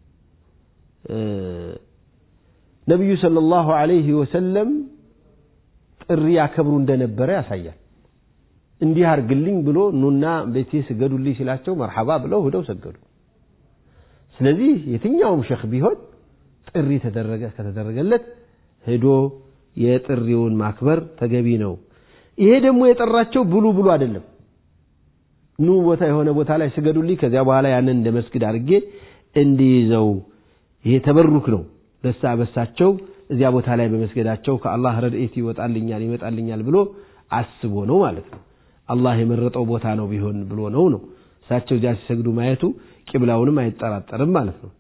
ነቢዩ ሰለላሁ ዐለይሂ ወሰለም ጥሪ ያከብሩ እንደነበረ ያሳያል እንዲህ አርግልኝ ብሎ ኑና ቤቴ ስገዱልኝ ሲላቸው መርሐባ ብለው ሂደው ሰገዱ ስለዚህ የትኛውም ሸክ ቢሆን ጥሪ ተደረገ ከተደረገለት ሄዶ የጥሪውን ማክበር ተገቢ ነው። ይሄ ደግሞ የጠራቸው ብሉ ብሉ አይደለም። ኑ ቦታ የሆነ ቦታ ላይ ስገዱልኝ፣ ከዚያ በኋላ ያንን እንደ መስጊድ አድርጌ እንዲይዘው ይሄ ተበሩክ ነው። ደስታ በሳቸው እዚያ ቦታ ላይ በመስገዳቸው ከአላህ ረድኤት ይወጣልኛል ይመጣልኛል ብሎ አስቦ ነው ማለት ነው። አላህ የመረጠው ቦታ ነው ቢሆን ብሎ ነው ነው እሳቸው እዚያ ሲሰግዱ ማየቱ ቂብላውንም አይጠራጠርም ማለት ነው።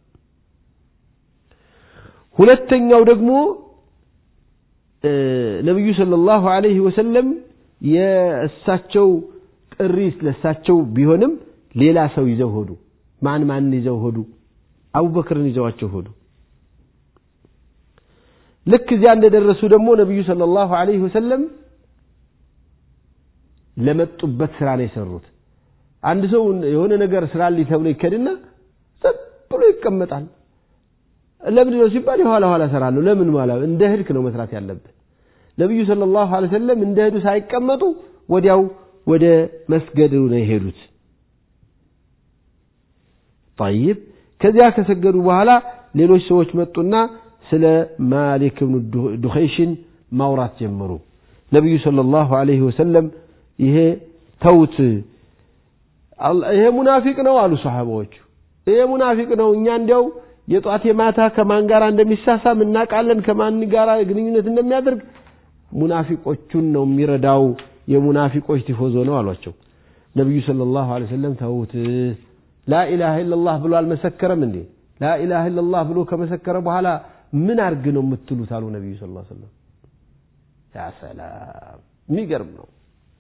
ሁለተኛው ደግሞ ነቢዩ ሰለላሁ ዐለይሂ ወሰለም የእሳቸው ጥሪ ለእሳቸው ቢሆንም ሌላ ሰው ይዘው ሆዱ። ማን ማን ይዘው ሆዱ? አቡበክርን ይዘዋቸው ሆዱ። ልክ እዚያ እንደደረሱ ደግሞ ነቢዩ ሰለላሁ ዐለይሂ ወሰለም ለመጡበት ስራ ነው የሰሩት። አንድ ሰው የሆነ ነገር ስራልኝ ተብሎ ይከድና ዝም ብሎ ይቀመጣል። ለምንድን ነው ሲባል የኋላ ኋላ እሰራለሁ። ለምን ማለት እንደ ህድክ ነው መስራት ያለብን። ነቢዩ ሰለላሁ ዐለይሂ ወሰለም እንደ ሄዱ ሳይቀመጡ ወዲያው ወደ መስገዱ ነው የሄዱት። ጠይብ ከዚያ ከሰገዱ በኋላ ሌሎች ሰዎች መጡና ስለ ማሊክ ብኑ ዱኸይሽን ማውራት ጀመሩ። ነቢዩ ሰለላሁ ዐለይሂ ወሰለም ይሄ ተውት፣ ይሄ ሙናፊቅ ነው አሉ ሰሓባዎቹ። ይሄ ሙናፊቅ ነው፣ እኛ እንዲያው የጧት የማታ ከማን ጋር እንደሚሳሳም እናውቃለን፣ ከማን ጋር ግንኙነት እንደሚያደርግ ሙናፊቆቹን ነው የሚረዳው፣ የሙናፊቆች ቲፎዞ ነው አሏቸው። ነቢዩ ሰለላሁ ዐለይሂ ወሰለም ተውት፣ ላኢላሃ ኢለላህ ብሎ አልመሰከረም እንዴ? ላኢላሃ ኢለላህ ብሎ ከመሰከረ በኋላ ምን አርግ ነው የምትሉት? አሉ ነቢዩ ሰለላሁ ዐለይሂ ወሰለም። ያ ሰላም የሚገርም ነው።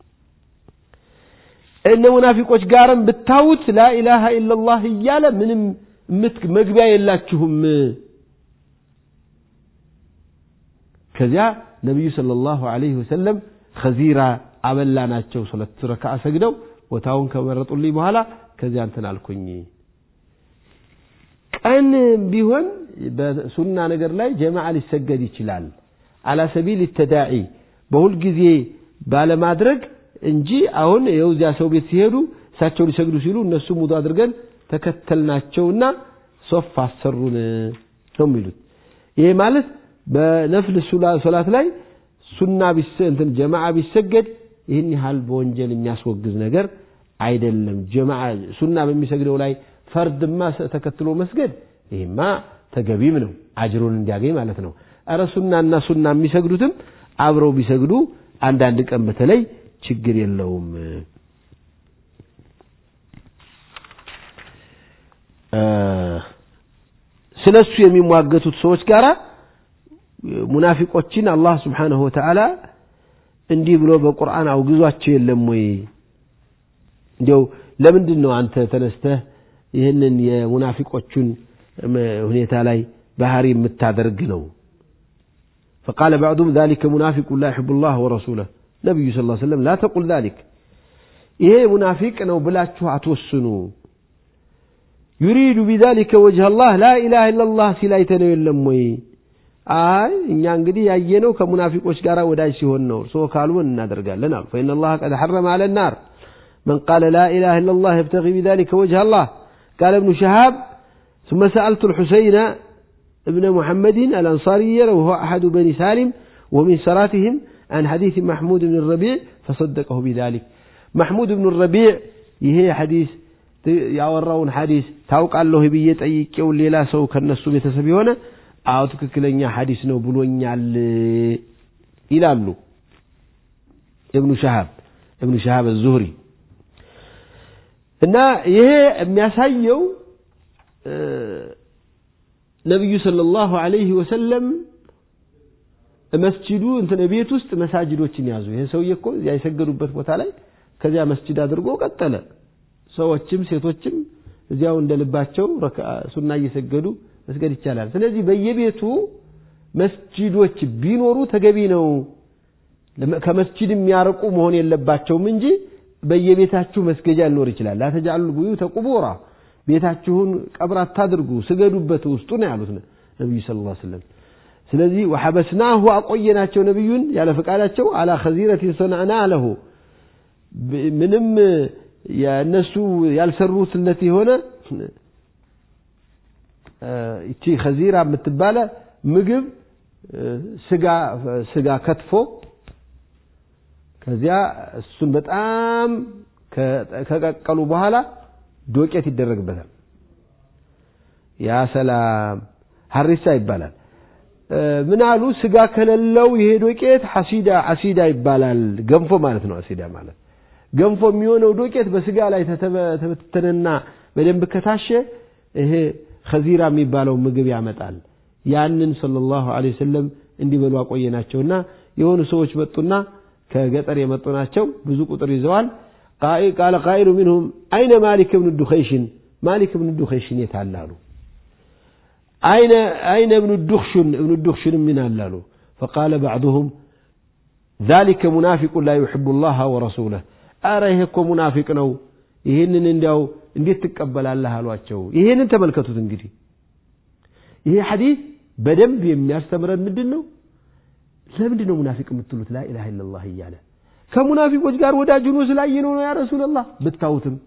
እነ ሙናፊቆች ጋርም ብታዩት ላኢላሃ ኢለላህ እያለ ምንም መግቢያ የላችሁም። ከዚያ ነቢዩ ሰለላሁ ዐለይሂ ወሰለም ኸዚራ አበላናቸው። ሁለት ረክዓ ሰግደው ቦታውን ከመረጡልኝ በኋላ ከዚያ እንትን አልኩኝ። ቀን ቢሆን በሱና ነገር ላይ ጀማዓ ሊሰገድ ይችላል። አላ ሰቢል ተዳዒ በሁል ጊዜ ባለማድረግ እንጂ አሁን ይኸው እዚያ ሰው ቤት ሲሄዱ እሳቸው ሊሰግዱ ሲሉ እነሱ ሙዱ አድርገን ተከተልናቸውና ሶፍ አሰሩን ነው የሚሉት። ይሄ ማለት በነፍል ሶላት ላይ ሱና እንትን ጀማዓ ቢሰገድ ይህን ያህል በወንጀል የሚያስወግዝ ነገር አይደለም። ጀማዓ ሱና በሚሰግደው ላይ ፈርድማ ተከትሎ መስገድ ይህማ ተገቢም ነው፣ አጅሩን እንዲያገኝ ማለት ነው። እረ ሱናና ሱና የሚሰግዱትም አብረው ቢሰግዱ አንዳንድ ቀን በተለይ ችግር የለውም። ስለ እሱ የሚሟገቱት ሰዎች ጋራ ሙናፊቆችን አላህ ስብሓነሁ ወተዓላ እንዲህ ብሎ በቁርአን አውግዟቸው የለም ወይ? እንዲያው ለምንድን ነው አንተ ተነስተህ ይህንን የሙናፊቆቹን ሁኔታ ላይ ባህሪ የምታደርግ ነው? فقال بعضهم ذلك منافق لا يحب الله ورسوله ነቢዩ ስ ሰለም ላ ተቁል ዛሊክ ይሄ ሙናፊቅ ነው ብላችሁ አትወስኑ። ዩሪዱ ቢዛሊከ ወጅህ አላህ ላኢላሃ ኢለላህ ሲል አይተነው የለም ወይ? አይ እኛ እንግዲህ ያየነው ከሙናፊቆች ጋር ወዳጅ ሲሆን ነው። እርስዎ ካሉን እናደርጋለን አሉ። ፈኢነ አላህ ቀድ ሐረመ አለ ናር መን ቃለ ላኢላሃ ኢለላህ የብተጊ ቢዛሊከ ወጅህ አላህ ቃለ እብኑ ሸሃብ ثم سألت الحسين ابن محمد الأنصاري وهو أحد بني سالم ومن سراتهم عن حديث محمود بن الربيع فصدقه بذلك محمود بن الربيع ይሄ ሐዲስ ያወራውን ሐዲስ ታውቃለሁ ብዬ ጠይቄው ሌላ ሰው ከነሱ ቤተሰብ የሆነ አዎ ትክክለኛ ሐዲስ ነው ብሎኛል ይላሉ እብኑ ሸሃብ እብኑ ሸሃብ ዙህሪ እና ይሄ የሚያሳየው ነቢዩ ሰለላሁ ዐለይሂ ወሰለም መስጂዱ እንትን ቤት ውስጥ መሳጅዶችን ያዙ። ይሄ ሰውዬ እኮ እዚያ የሰገዱበት ቦታ ላይ ከዚያ መስጂድ አድርጎ ቀጠለ። ሰዎችም ሴቶችም እዚያው እንደ ልባቸው ሱና እየሰገዱ መስገድ ይቻላል። ስለዚህ በየቤቱ መስጂዶች ቢኖሩ ተገቢ ነው። ከመስጂድ የሚያርቁ መሆን የለባቸውም እንጂ በየቤታችሁ መስገጃ ሊኖር ይችላል። ላተጃሉ ቡዩተ ቁቡራ ቤታችሁን ቀብር አታድርጉ፣ ስገዱበት ውስጡ ነው ያሉት ነቢዩ ሰለላሁ ዐለይሂ ወሰለም። ስለዚህ ወሐበስናሁ አቆየናቸው ነቢዩን ያለ ፈቃዳቸው አላ ኸዚረቲን ሰነዕና ለሁ ምንም የእነሱ ያልሰሩትለት የሆነ እቺ ከዚራ የምትባለ ምግብ ስጋ ስጋ ከትፎ ከዚያ እሱን በጣም ከቀቀሉ በኋላ ዶቄት ይደረግበታል። ያ ሰላም ሀሪሳ ይባላል። ምን አሉ? ስጋ ከሌለው ይሄ ዶቄት ሐሲዳ ሐሲዳ ይባላል። ገንፎ ማለት ነው። ሐሲዳ ማለት ገንፎ የሚሆነው ዶቄት በስጋ ላይ ተበተነና በደንብ ከታሸ ይሄ ከዚራ የሚባለው ምግብ ያመጣል። ያንን ሰለላሁ ዐለይሂ ወሰለም እንዲበሉ አቆየናቸውና የሆኑ ሰዎች መጡና ከገጠር የመጡ ናቸው። ብዙ ቁጥር ይዘዋል። ቃለ ቃኢሉ ሚንሁም አይነ ማሊክ ብን ዱኸይሽን ማሊክ ብን ዱኸይሽን የት አለ አሉ። አይነ አይነ እብኑ ዱኽሹን እብኑ ዱኽሹን ምን አለ አሉ። ፈቃለ ባዕዱሁም ذلك ሙናፊቁ ላ ዩሕቡ ላህ ወረሱለህ አረ ይሄ እኮ ሙናፊቅ ነው ይህንን እንዲያው እንዴት ትቀበላለህ አሏቸው። ይሄንን ተመልከቱት እንግዲህ ይሄ ሐዲስ በደንብ የሚያስተምረን ምንድን ነው? ለምንድን ነው ሙናፊቅ የምትሉት? ላኢላሃ ኢለላህ እያለ ከሙናፊቆች ጋር ወዳጅ ሆኖ ስላየነው ነው ያ ረሱላላህ። ብታዩትም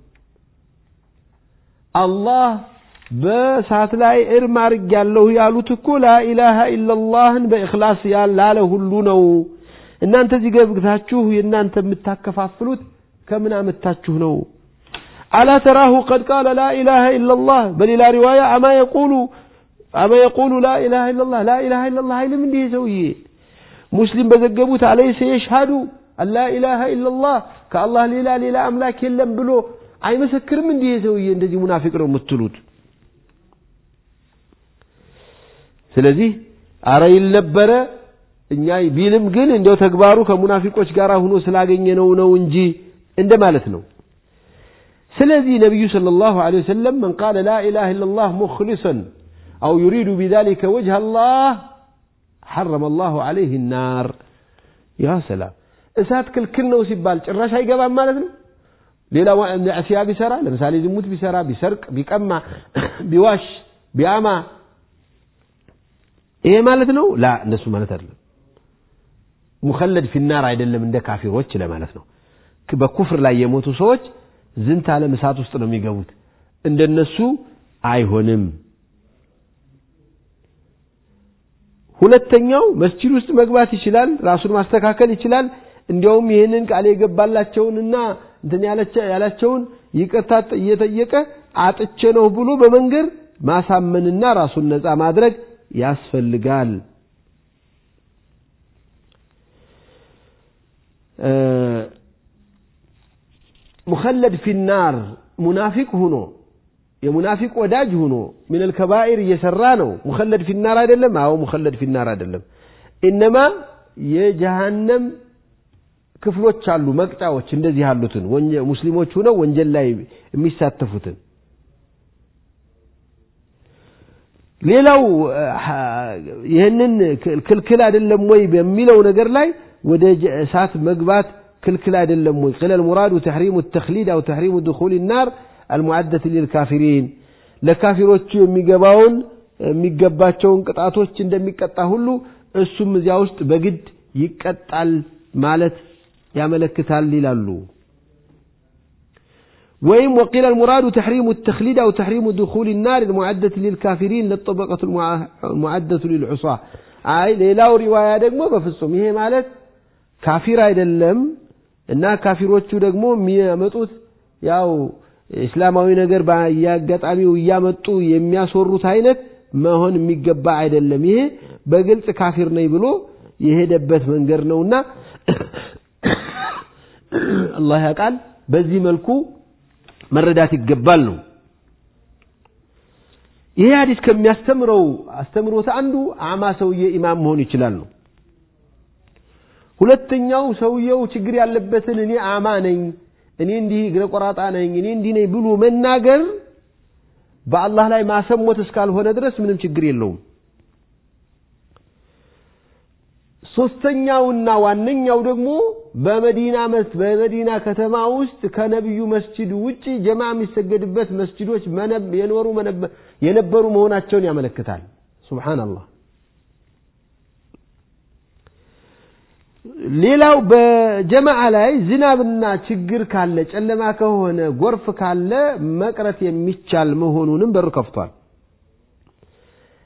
አላህ በእሳት ላይ እርም አድርጌያለሁ ያሉት እኮ ላኢላሃ ኢለላህን በእኽላስ ላለ ሁሉ ነው። እናንተ እዚህ ገብታችሁ የእናንተ የምታከፋፍሉት ከምን አመታችሁ ነው? አላ ተራሁ ቀድ ቃለ ላኢላሃ ኢለላህ በሌላ ሪዋያ አማ የቁሉ አማ የቁሉ ላኢላሃ ኢለላህ ላኢላሃ ኢለላህ አይልም እንዲህ ሰውዬ ሙስሊም በዘገቡት አለይሰ የሽሃዱ አላ ኢላሃ ኢለላህ ከአላህ ሌላ ሌላ አምላክ የለም ብሎ አይመሰክርም እንዲህ ሰውዬ እንደዚህ ሙናፊቅ ነው የምትሉት ስለዚህ አረ ይል ነበረ እኛ ቢልም ግን እንዲያው ተግባሩ ከሙናፊቆች ጋር ሆኖ ስላገኘነው ነው እንጂ እንደማለት ነው ስለዚህ ነቢዩ ሰለላሁ ዐለይሂ ወሰለም መን ቃለ ላ ኢላሃ ኢለላህ ሙኽሊሰን አው ዩሪዱ ቢዛሊከ ወጅህ አላህ ሐረመ አላሁ ዐለይህ ናር ያ ሰላም እሳት ክልክል ነው ሲባል ጭራሽ አይገባም ማለት ነው ሌላ ማዕሲያ ቢሰራ ለምሳሌ ዝሙት ቢሰራ ቢሰርቅ ቢቀማ ቢዋሽ ቢያማ ይሄ ማለት ነው ላ እንደሱ ማለት አይደለም ሙኸለድ ፊናር አይደለም እንደ ካፊሮች ለማለት ነው በኩፍር ላይ የሞቱ ሰዎች ዝንት ዓለም እሳት ውስጥ ነው የሚገቡት እንደነሱ አይሆንም ሁለተኛው መስጂድ ውስጥ መግባት ይችላል ራሱን ማስተካከል ይችላል እንዲያውም ይህንን ቃል የገባላቸውንና እንትን ያላቸውን ይቅርታ እየጠየቀ አጥቼ ነው ብሎ በመንገር ማሳመንና ራሱን ነፃ ማድረግ ያስፈልጋል ሙኸለድ ፊናር ሙናፊቅ ሁኖ የሙናፊቅ ወዳጅ ሁኖ ምን አልከባኢር እየሰራ ነው ሙኸለድ ፊናር አይደለም አዎ ሙኸለድ ፊናር አይደለም ኢነማ የጀሃነም ክፍሎች አሉ መቅጫዎች እንደዚህ ያሉትን ሙስሊሞች ሁነው ወንጀል ላይ የሚሳተፉትን ሌላው ይህንን ክልክል አይደለም ወይ በሚለው ነገር ላይ ወደ እሳት መግባት ክልክል አይደለም ወይ قيل المراد تحريم التخليد أو تحريم دخول النار المعدة للكافرين ለካፊሮቹ የሚገባውን የሚገባቸውን ቅጣቶች እንደሚቀጣ ሁሉ እሱም እዚያ ውስጥ በግድ ይቀጣል ማለት ያመለክታል ይላሉ ويم وقيل المراد تحريم التخليد أو تحريم دخول النار المعدة للكافرين للطبقة المعدة للعصاة أي ሌላው ሪዋያ ደግሞ በፍጹም ይሄ ማለት ካፊር አይደለም እና ካፊሮቹ ደግሞ የሚያመጡት ያው እስላማዊ ነገር በየአጋጣሚው እያመጡ የሚያስወሩት አይነት መሆን የሚገባ አይደለም ይሄ በግልጽ ካፊር ነኝ ብሎ የሄደበት መንገድ ነውና አላህ ያውቃል በዚህ መልኩ መረዳት ይገባል ነው ይሄ ሀዲስ ከሚያስተምረው አስተምሮት አንዱ አማ ሰውዬ ኢማም መሆን ይችላል ነው ሁለተኛው ሰውየው ችግር ያለበትን እኔ አማ ነኝ እኔ እንዲህ እግረ ቆራጣ ነኝ እኔ እንዲህ ነኝ ብሎ መናገር በአላህ ላይ ማሰሞት እስካልሆነ ድረስ ምንም ችግር የለውም ሶስተኛውና ዋነኛው ደግሞ በመዲና በመዲና ከተማ ውስጥ ከነቢዩ መስጂድ ውጪ ጀማ የሚሰገድበት መስጂዶች የኖሩ የነበሩ መሆናቸውን ያመለክታል ሱብሃንአላህ ሌላው በጀማዓ ላይ ዝናብና ችግር ካለ ጨለማ ከሆነ ጎርፍ ካለ መቅረት የሚቻል መሆኑንም በር ከፍቷል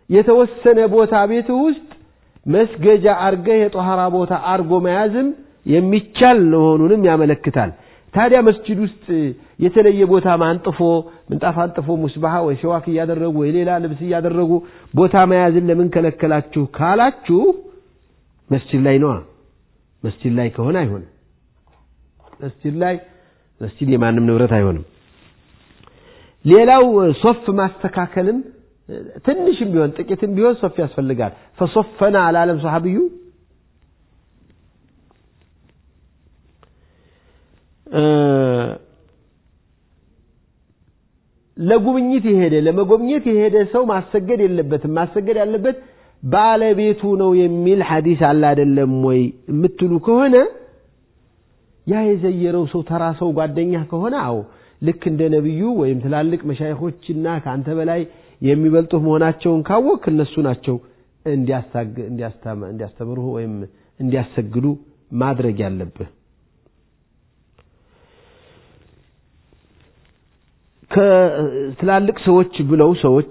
የተወሰነ ቦታ ቤት ውስጥ መስገጃ አርገህ የጦሃራ ቦታ አርጎ መያዝም የሚቻል መሆኑንም ያመለክታል። ታዲያ መስጂድ ውስጥ የተለየ ቦታ ማንጥፎ ምንጣፍ አንጥፎ ሙስባሃ ወይ ሲዋክ እያደረጉ ወይ ሌላ ልብስ እያደረጉ ቦታ መያዝን ለምን ከለከላችሁ ካላችሁ መስጂድ ላይ ነዋ። መስጂድ ላይ ከሆነ አይሆንም። መስጂድ ላይ መስጂድ የማንም ንብረት አይሆንም። ሌላው ሶፍ ማስተካከልም ትንሽም ቢሆን ጥቂትም ቢሆን ሶፍ ያስፈልጋል። ፈሶፈና አላለም ሰሐቢዩ ለጉብኝት የሄደ ለመጎብኘት የሄደ ሰው ማሰገድ የለበትም። ማሰገድ ያለበት ባለቤቱ ነው የሚል ሐዲስ አለ አይደለም ወይ የምትሉ ከሆነ ያ የዘየረው ሰው ተራ ሰው ጓደኛ ከሆነ አዎ ልክ እንደ ነቢዩ ወይም ትላልቅ መሻይኾችና ከአንተ በላይ የሚበልጡህ መሆናቸውን ካወቅ እነሱ ናቸው እንዲያስተምሩህ ወይም እንዲያሰግዱ ማድረግ ያለብህ። ከትላልቅ ሰዎች ብለው ሰዎች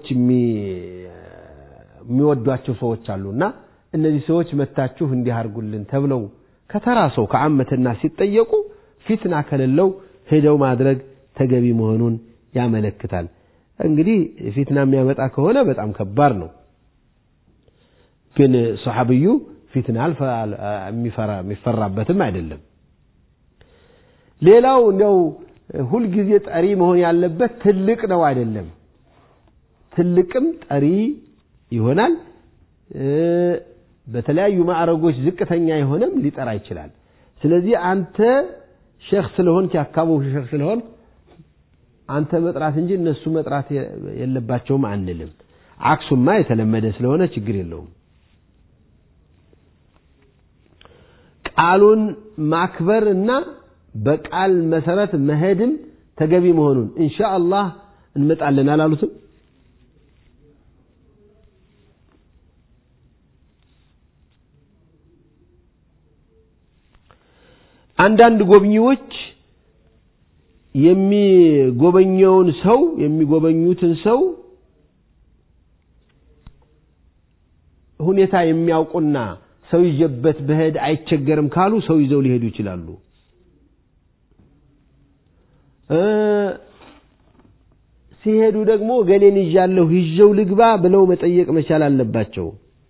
የሚወዷቸው ሰዎች አሉና እነዚህ ሰዎች መታችሁ እንዲህ አድርጉልን ተብለው ከተራ ሰው ከዓመትና ሲጠየቁ ፊትና ከሌለው ሄደው ማድረግ ተገቢ መሆኑን ያመለክታል። እንግዲህ ፊትና የሚያመጣ ከሆነ በጣም ከባድ ነው። ግን ሰሐብዩ ፊትና የሚፈራበትም አይደለም። ሌላው እንዲያው ሁልጊዜ ጠሪ መሆን ያለበት ትልቅ ነው አይደለም። ትልቅም ጠሪ ይሆናል። በተለያዩ ማዕረጎች ዝቅተኛ የሆነም ሊጠራ ይችላል። ስለዚህ አንተ ሼክ ስለሆንክ የአካባቢው ሼክ ስለሆን አንተ መጥራት እንጂ እነሱ መጥራት የለባቸውም አንልም። አክሱማ የተለመደ ስለሆነ ችግር የለውም። ቃሉን ማክበር እና በቃል መሰረት መሄድም ተገቢ መሆኑን ኢንሻአላህ እንመጣለን አላሉትም? አንዳንድ ጎብኚዎች የሚጎበኘውን ሰው የሚጎበኙትን ሰው ሁኔታ የሚያውቁና ሰው ይዤበት በሄድ አይቸገርም ካሉ ሰው ይዘው ሊሄዱ ይችላሉ። ሲሄዱ ደግሞ ገሌን ይዣለሁ ይዤው ልግባ ብለው መጠየቅ መቻል አለባቸው።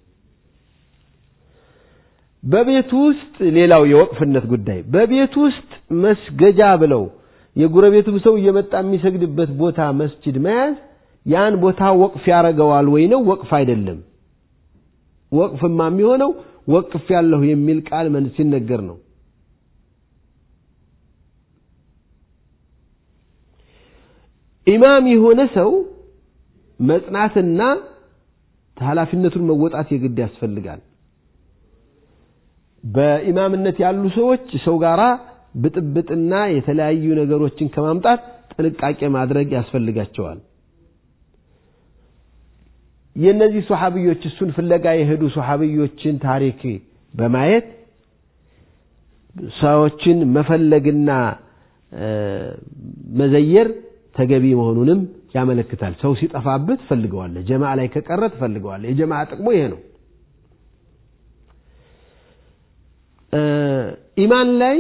በቤት ውስጥ ሌላው የወቅፍነት ጉዳይ በቤት ውስጥ መስገጃ ብለው የጎረቤቱም ሰው እየመጣ የሚሰግድበት ቦታ መስጂድ መያዝ ያን ቦታ ወቅፍ ያደርገዋል ወይ ነው? ወቅፍ አይደለም። ወቅፍማ የሚሆነው ወቅፍ ያለሁ የሚል ቃል ሲነገር ነው። ኢማም የሆነ ሰው መጽናትና ኃላፊነቱን መወጣት የግድ ያስፈልጋል። በኢማምነት ያሉ ሰዎች ሰው ጋራ ብጥብጥና የተለያዩ ነገሮችን ከማምጣት ጥንቃቄ ማድረግ ያስፈልጋቸዋል። የእነዚህ ሶሐብዮች እሱን ፍለጋ የሄዱ ሶሐብዮችን ታሪክ በማየት ሰዎችን መፈለግና መዘየር ተገቢ መሆኑንም ያመለክታል። ሰው ሲጠፋብህ ትፈልገዋለህ። ጀማዓ ላይ ከቀረ ትፈልገዋለህ። የጀማዓ ጥቅሙ ይሄ ነው። ኢማን ላይ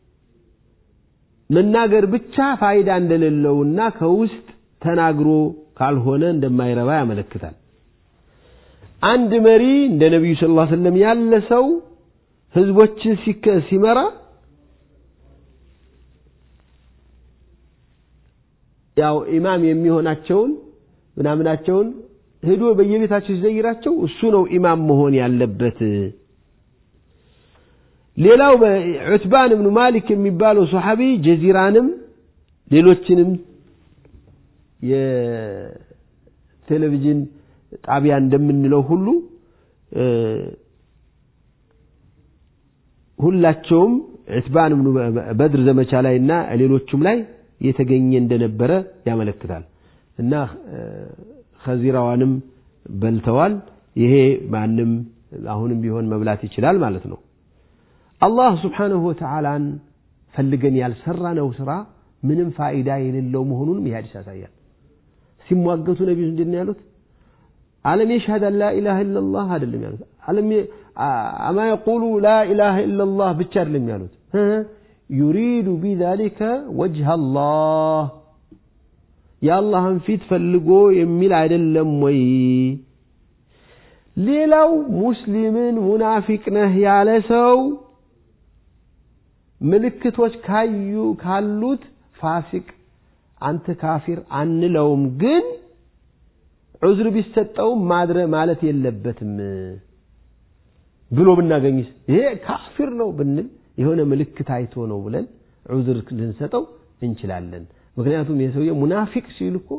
መናገር ብቻ ፋይዳ እንደሌለውና ከውስጥ ተናግሮ ካልሆነ እንደማይረባ ያመለክታል። አንድ መሪ እንደ ነቢዩ ስ ላ ስለም ያለ ሰው ህዝቦችን ሲመራ ያው ኢማም የሚሆናቸውን ምናምናቸውን ሄዶ በየቤታቸው ሲዘይራቸው እሱ ነው ኢማም መሆን ያለበት። ሌላው ዑትባን እብኑ ማሊክ የሚባለው ሶሐቢ ጀዚራንም ሌሎችንም የቴሌቪዥን ጣቢያ እንደምንለው ሁሉ ሁላቸውም ዑትባን እብኑ በድር ዘመቻ ላይ እና ሌሎቹም ላይ የተገኘ እንደነበረ ያመለክታል እና ከዚራዋንም በልተዋል። ይሄ ማንም አሁንም ቢሆን መብላት ይችላል ማለት ነው። አላህ ስብሓንሁ ወተዓላን ፈልገን ያልሰራነው ስራ ምንም ፋይዳ የሌለው መሆኑንም ይህ ሐዲስ ያሳያል። ሲሟገቱ ነቢዩ ምንድን ነው ያሉት? አለም የሽሀድ አን ላኢላሃ ኢለላህ አይደለም ያሉት አለም አማ የቁሉ ላኢላሃ ኢለላህ ብቻ አይደለም ያሉት ዩሪዱ ቢዛሊከ ወጅህ አላህ የአላህን ፊት ፈልጎ የሚል አይደለም ወይ ሌላው ሙስሊምን ሙናፊቅ ነህ ያለ ሰው ምልክቶች ካዩ ካሉት ፋሲቅ አንተ ካፊር አንለውም ግን ዑዝር ቢሰጠውም ማድረ ማለት የለበትም ብሎ ብናገኝስ ይሄ ካፊር ነው ብንል የሆነ ምልክት አይቶ ነው ብለን ዑዝር ልንሰጠው እንችላለን ምክንያቱም የሰውየ ሙናፊቅ ሲል እኮ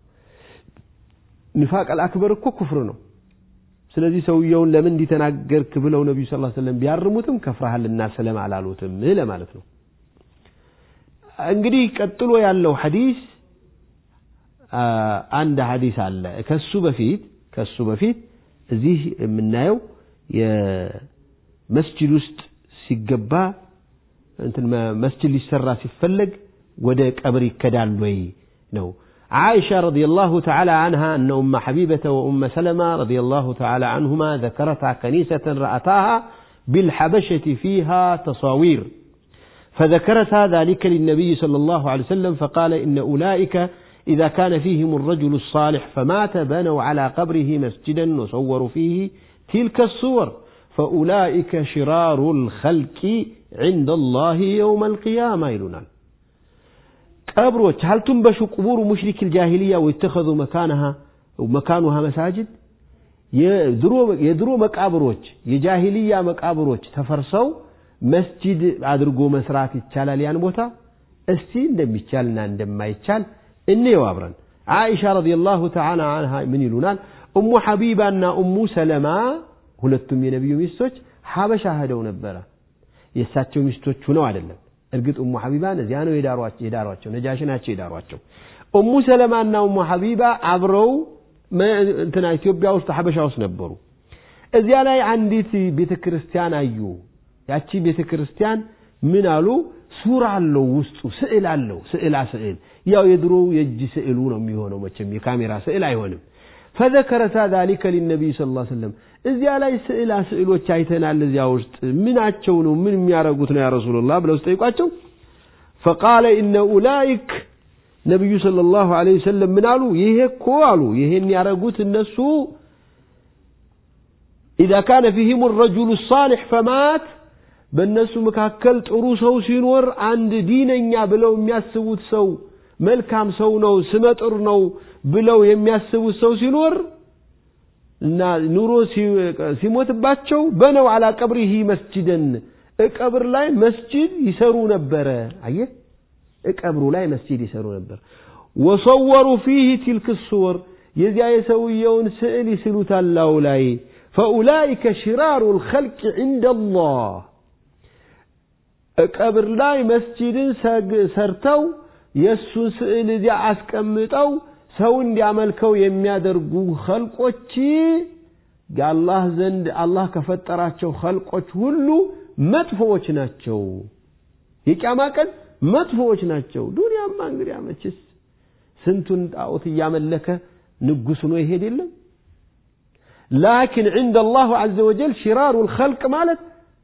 ኒፋቅ አልአክበር እኮ ኩፍር ነው ስለዚህ ሰውየውን ለምን እንዲተናገርክ ብለው ነቢዩ ስ ሰለም ቢያርሙትም ከፍረሃልና ሰለም አላሉትም ለማለት ነው እንግዲህ ቀጥሎ ያለው ሐዲስ አንድ ሐዲስ አለ ከሱ በፊት ከሱ በፊት እዚህ የምናየው የመስጅድ ውስጥ ሲገባ እንትን መስጅድ ሊሰራ ሲፈለግ ወደ ቀብር ይከዳል ወይ ነው عائشة رضي الله تعالى عنها أن أم حبيبة وأم سلمة رضي الله تعالى عنهما ذكرتا كنيسة رأتاها بالحبشة فيها تصاوير فذكرتا ذلك للنبي صلى الله عليه وسلم فقال إن أولئك إذا كان فيهم الرجل الصالح فمات بنوا على قبره مسجدا وصوروا فيه تلك الصور فأولئك شرار الخلق عند الله يوم القيامة يلونان ቀብሮች هل تنبش قبور مشرك الجاهلية ويتخذوا مكانها مكانها مساجد የድሮ መቃብሮች የጃሂልያ መቃብሮች ተፈርሰው መስጂድ አድርጎ መስራት ይቻላል ያን ቦታ እስቲ እንደሚቻልና እንደማይቻል እንየው አብረን አይሻ ረዲየላሁ ተዓላ አንሃ ምን ይሉናል እሙ ሐቢባና እሙ ሰለማ ሁለቱም የነቢዩ ሚስቶች ሀበሻ ሄደው ነበረ የእሳቸው ሚስቶች ሁነው አይደለም እርግጥ እሙ ሐቢባን እዚያ ነው የዳሯቸው ነጃሽ ናቸው የዳሯቸው እሙ ሰለማና እሙ ሐቢባ አብረው እንትና ኢትዮጵያ ውስጥ ሐበሻ ውስጥ ነበሩ እዚያ ላይ አንዲት ቤተ ክርስቲያን አዩ ያቺ ቤተ ክርስቲያን ምን አሉ ሱራ አለው ውስጡ ስዕል አለው ስዕላ ስዕል ያው የድሮው የእጅ ስዕሉ ነው የሚሆነው መቼም የካሜራ ስዕል አይሆንም ፈዘከረታ ذلك للنبي صلى الله عليه وسلم እዚያ ላይ ስዕላ ስዕሎች አይተናል እዚያ ውስጥ ምናቸው ነው ምን የሚያረጉት ነው ያ ረሱላህ ብለው ሲጠይቋቸው فقال ان اولئك ነቢዩ ሰለላሁ ዐለይሂ ወሰለም ምን አሉ ይሄ እኮ አሉ ይሄን ያረጉት እነሱ إذا كان فيهم الرجل الصالح فمات በእነሱ መካከል ጥሩ ሰው ሲኖር አንድ ዲነኛ ብለው የሚያስቡት ሰው መልካም ሰው ነው ስመጥር ነው ብለው የሚያስቡት ሰው ሲኖር እና ኑሮ ሲሞትባቸው በነው አላ ቀብሪሂ መስጅደን እቀብር ላይ መስጅድ ይሰሩ ነበረ አየህ እቀብሩ ላይ መስጂድ ይሰሩ ነበር ወሰወሩ ፊህ ትልክ ሱወር የዚያ የሰውየውን ስዕል ይስሉታል ላዩ ላይ ፈኡላይከ ሽራሩ ልኸልቅ ዕንደ አላህ ቀብር ላይ መስጂድን ሰርተው የእሱን ስዕል እዚያ አስቀምጠው ሰው እንዲያመልከው የሚያደርጉ ኸልቆች የአላህ ዘንድ አላህ ከፈጠራቸው ኸልቆች ሁሉ መጥፎዎች ናቸው የቅያማ ቀን መጥፎዎች ናቸው ዱንያማ እንግዲህ መችስ ስንቱን ጣዖት እያመለከ ንጉስ ሆኖ ይሄድ የለም ላኪን ዕንደ አላሁ ዐዘ ወጀል ሽራሩ ልኸልቅ ማለት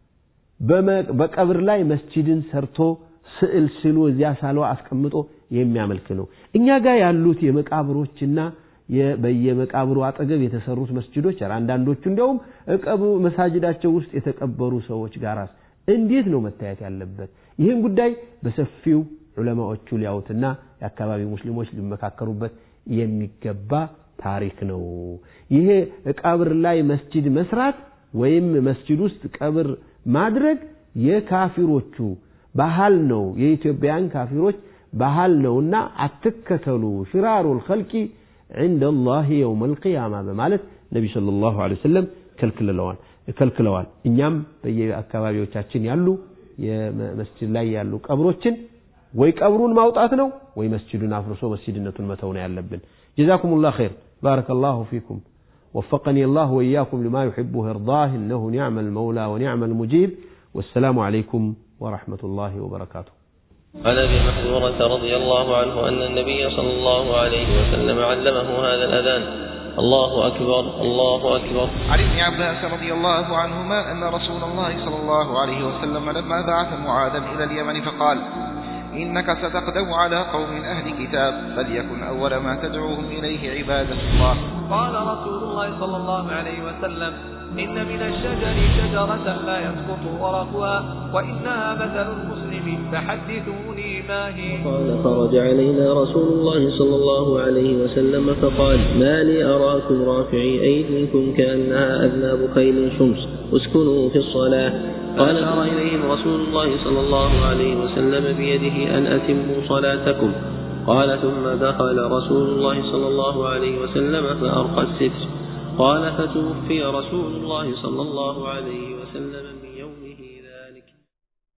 በቀብር ላይ መስጂድን ሰርቶ ስዕል ስሉ እዚያ ሳሎ አስቀምጦ የሚያመልክ ነው እኛ ጋር ያሉት የመቃብሮችና በየመቃብሩ አጠገብ የተሰሩት መስጅዶች አንዳንዶቹ እንዲያውም እቀብሩ መሳጅዳቸው ውስጥ የተቀበሩ ሰዎች ጋር እንዴት ነው መታየት ያለበት ይህን ጉዳይ በሰፊው ዑለማዎቹ ሊያውትና የአካባቢ ሙስሊሞች ሊመካከሩበት የሚገባ ታሪክ ነው ይሄ ቀብር ላይ መስጂድ መስራት ወይም መስጂድ ውስጥ ቀብር ማድረግ የካፊሮቹ ባህል ነው የኢትዮጵያን ካፊሮች ባህል ነውና አትከተሉ ሽራሩ ልኸልቂ عند الله يوم القيامة በማለት ነቢ صلى الله عليه وسلم ከልክለዋል ከልክለዋል እኛም በየአካባቢዎቻችን ያሉ የመስጅድ ላይ ያሉ ቀብሮችን ወይ ቀብሩን ማውጣት ነው ወይ መስጅዱን አፍርሶ መስጅድነቱን መተው ነው ያለብን جزاكم الله خير بارك الله فيكم وفقني الله وإياكم لما يحب ويرضاه إنه نعم المولى ونعم المجيب والسلام عليكم ورحمة الله وبركاته عن ابي محذورة رضي الله عنه ان النبي صلى الله عليه وسلم علمه هذا الاذان الله أكبر الله أكبر عن ابن عباس رضي الله عنهما أن رسول الله صلى الله عليه وسلم لما بعث معاذا إلى اليمن فقال إنك ستقدم على قوم أهل كتاب فليكن أول ما تدعوهم إليه عبادة الله قال رسول الله صلى الله عليه وسلم إن من الشجر شجرة لا يسقط ورقها وإنها مثل المسلم فحدثوني ما هي قال خرج علينا رسول الله صلى الله عليه وسلم فقال ما لي أراكم رافعي أيديكم كأنها أذناب خيل شمس اسكنوا في الصلاة قال أرى إليهم رسول الله صلى الله عليه وسلم بيده أن أتموا صلاتكم قال ثم دخل رسول الله صلى الله عليه وسلم فأرقى الستر قال فتوفي رسول الله صلى الله عليه وسلم